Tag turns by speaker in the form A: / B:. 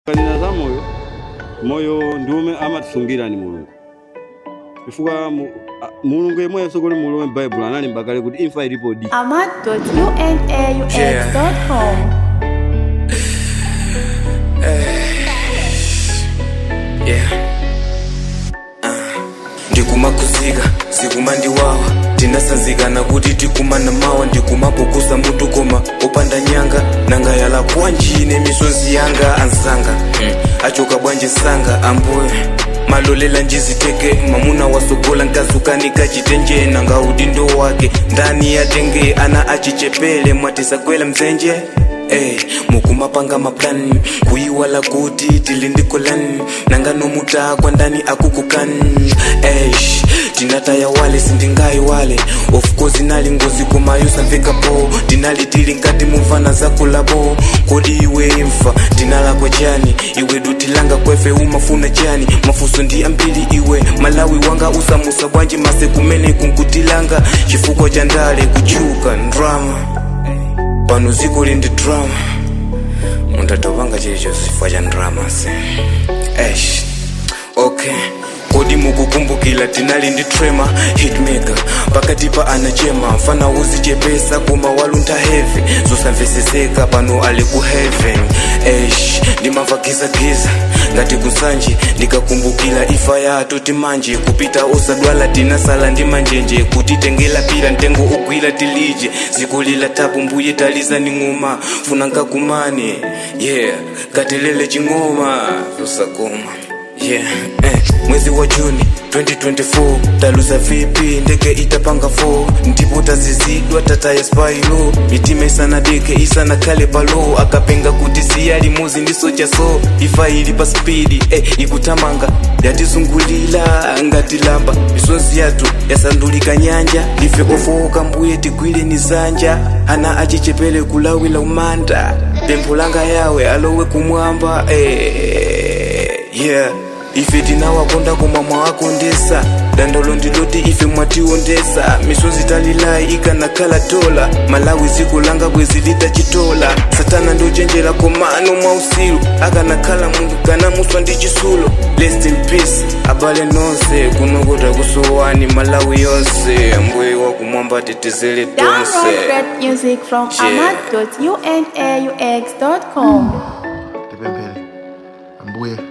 A: kanena za moyo moyo ndiume amatisungira ni mulungu chifukwa mu- a- mulungu yemwe yasokole mulowe m'baibulo analemba kale kuti imfa ilipo di
B: amat.unaux.com
C: yeah. uh. ndikumakuzika zikumandiwawa tinasanzikana kuti tikumana mawa ndikumapukusa mutu koma opanda nyanga nanga yala kwanjine misozi yanga ansanga mm. achoka bwanje sanga ambuye malolela njiziteke mamuna wasogola nkazukanika chitenje nanga udindo wake ndani yatenge ana achichepele mwatisagwela mzenje Hey, mukumapanga maplani kuyiwala kuti tilindikolani nanga nomutakwa ndani akukukani Eish, tinataya wale sindingayi wale of course inali ngozi kumayo samvekapo tinali tili nkati mumvana zakulabo kodi iwe imfa tinalakwa chani iwe dutilanga kwefe umafuna chani mafuso ndi ambili iwe malawi wanga usamusa bwanji mase kumene kunkutilanga chifukwa cha ndale kuchuka ndrama pano ziko lindi drama mundatopanga chilichonse chifukwa cha ndrama se esh okay kodi mukukumbukila tinali ndi trema hitmaker pakati pa anachema mfana uzichepesa koma waluntha heavy zosamveseseka pano ali ku heaven esh ndimamva gizagiza ngati kusanji ndikakumbukila ifa yatu timanje kupita osadwala tinasala ndi manjenje kutitengela pira mtengo ugwira tilije zikulila tabu mbuye taliza ni ng'oma funa nkakumane yeah katelele ching'oma zosakoma yeah eh. mwezi wa juni 2024 taluza vipi ndege itapanga 4 ndipo tazizidwa tata ya spailo mitima isana deke isana kale palo akapenga kuti siyali muzi ndisocha so ifa ili pa spidi eh, ikutamanga yatizungulila ngatilamba misozi yatu yasandulika nyanja ife ofowoka mbuye tigwile ni zanja ana achichepele kulawila umanda pempho langa yawe alowe kumwamba eh, yeah ife tinawakonda koma mwawakondesa dandolo ndiloti ife mwationdesa misozi talilayi ikanakhala tola malawi dziko langa bwezi litachitola satana ndochenjera komano mwausilu akanakhala munthu kanamuswa ndi chisulo rest in peace abale nonse kunokota kusowani malawi yonse ambuye wakumwamba tetezele tonse
B: Download great music from
C: Yeah.
B: amat.unaux.com
D: tipemphere ambuye